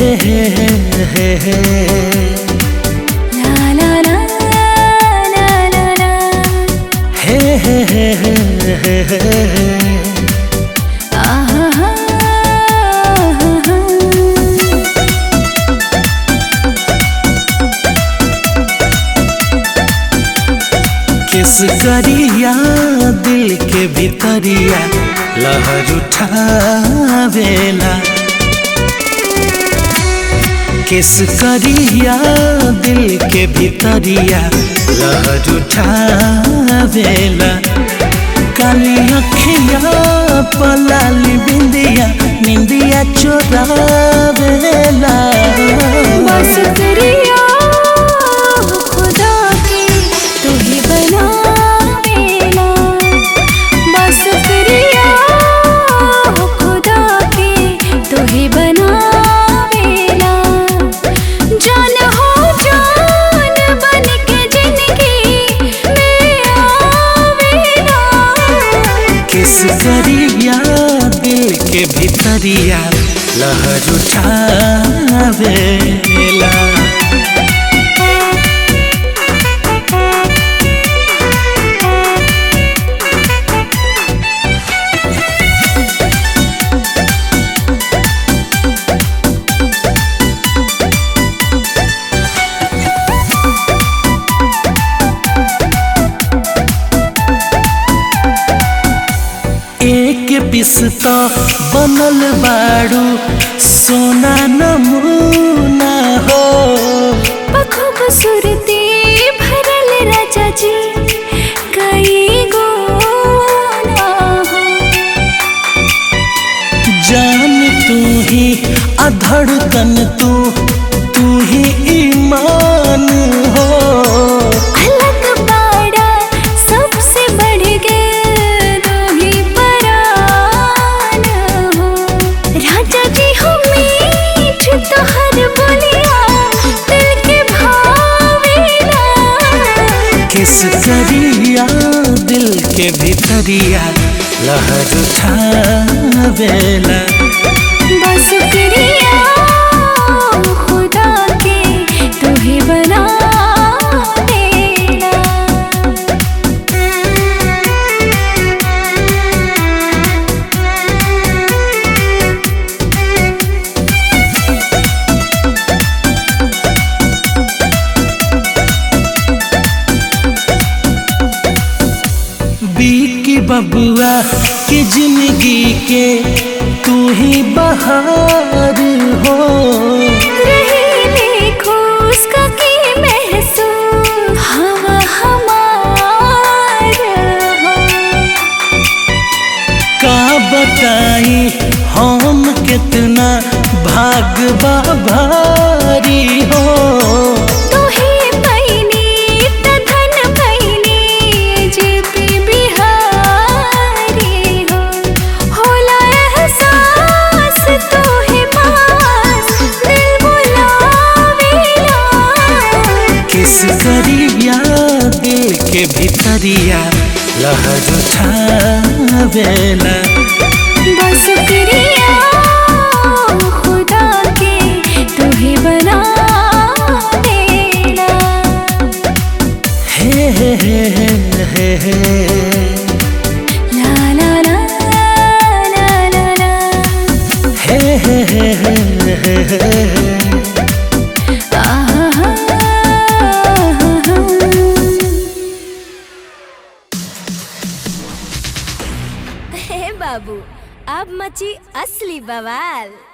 हे हे हे ला ला ला ला ला ला हे हे हे हे हे हे आहा हा किस करिया दिल के भीतरिया लहर उठावेला किस करिया दिल के भीतरिया लहर उठावेला काली अखिया पलाली बिंदिया निंदिया चोरावेला बस करिया खुदा के तू ही बनावेला बस करिया खुदा के तू ही बनावेला जान हो जान बन के जिंदगी में आवेला किस करिया दिल के भीतरिया लहर उठावेला एक पिसता बनल बाड़ू सोना नमूना हो खूबसूरती भरल राजा जी कई गो ना हो जान तू ही अधड़कन तू तू ही ईमान हो अलग बाड़ा सबसे बढ़ गए दो ही परान हो राजा जी हो मीठ तो हर बोलिया दिल के भावेला किस करिया दिल के भीतरिया लहर उठावेला बस करिया खुदा के तू ही बना देना बीकी बबुआ की जिंदगी के तू ही बहार हो रही देखो उसका की महसूस हवा हमार हो का बताई हम कितना भाग भारी हो तू ही पैनी त धन पैनी जेपी बिहारी हो होला एहसास तू ही पास दिल बुलावेला किस करिया दिल के भीतरिया लहर उठावेला बस करिया खुदा के तू ही बना देना हे हे हे हे हे ला ला ला ला ला ला हे हे हे हे हे हे आहा हा हे बाबू अब मची असली बवाल